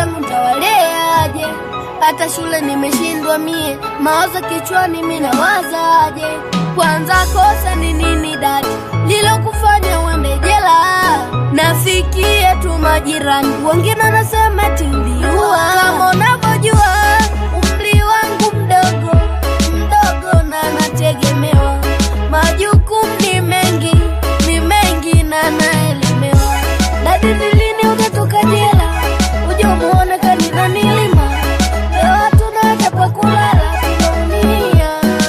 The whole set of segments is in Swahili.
zangu ntawaleaje? Hata shule nimeshindwa mie, mawazo kichwani minawazaje? Kwanza kosa ni nini dada lilokufanya uende jela? Nafikia tu majirani, wengine wanasema tuliua. Kama unavyojua umri wangu mdogo mdogo, na nategemewa, majukumu ni mengi ni mengi, na naelemewa. Dadi, ni lini utatoka jela uje umuone kanina nilima? Leo hatuna hata pa kulala, tunaumia.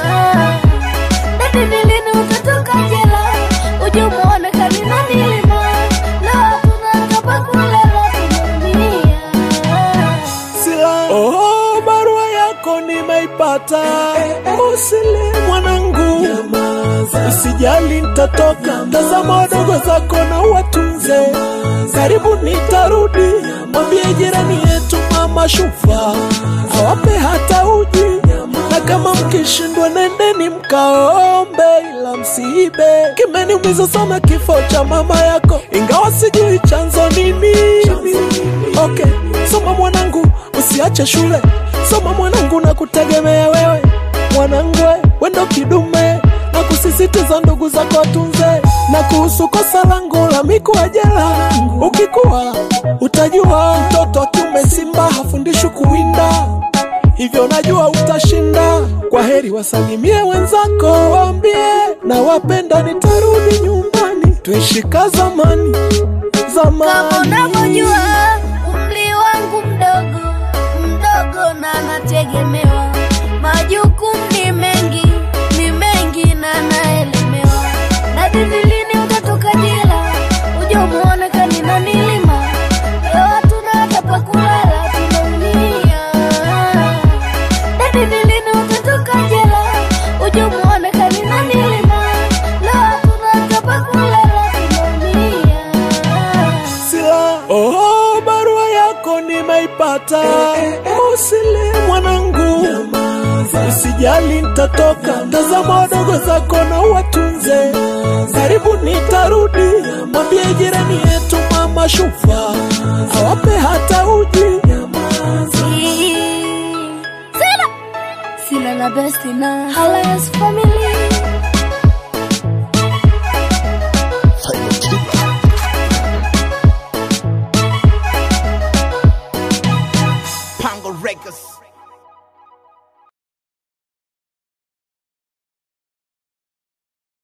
Dadi, ni lini utatoka jela uje umuone kanina nilima? Leo hatuna hata pa kulala, tunaumia. Sila. Oh, barua yako nimeipata. Usile mwanangu, usijali, nitatoka. Tazama wadogo zako na watunze, karibu nitarudi. Mwambie jirani yetu mama Shufa awape hata uji, na kama mkishindwa nendeni mkaombe, ila msiibe. Kimeniumiza sana kifo cha mama yako, ingawa sijui chanzo ni nini. Okay, soma mwanangu, usiache shule. Soma mwanangu, na kutegemea wewe mwanangu, wendo kidume na kusisitiza ndugu zako watunze. Na kuhusu kosa langu la mikuwa jela, ukikuwa utajua mtoto wa kiume simba hafundishwi kuwinda, hivyo najua utashinda. Kwa heri, wasalimie wenzako, waambie na wapenda, nitarudi nyumbani, tuishi ka zamani Kama zamani. unavyojua umri wangu mdogo mdogo, na nategemewa, majukumu ni mengi ni mengi, na naelemewa. Dadi, ni lini utatoka jela uje umuone kanina nilima? Leo hatuna hata pa kulala, tunaumia. Dadi, ni lini utatoka jela uje umuone kanina nilima? Leo hatuna hata pa kulala, tunaumia. Sila. Oh, barua yako nimeipata. Usile mwanangu, usijali, nitatoka. Tazama wadogo zako na watunze, karibu nitarudi. Mwambie jirani yetu mama Shufa awape hata uji. Sila Sila la besti na Halas family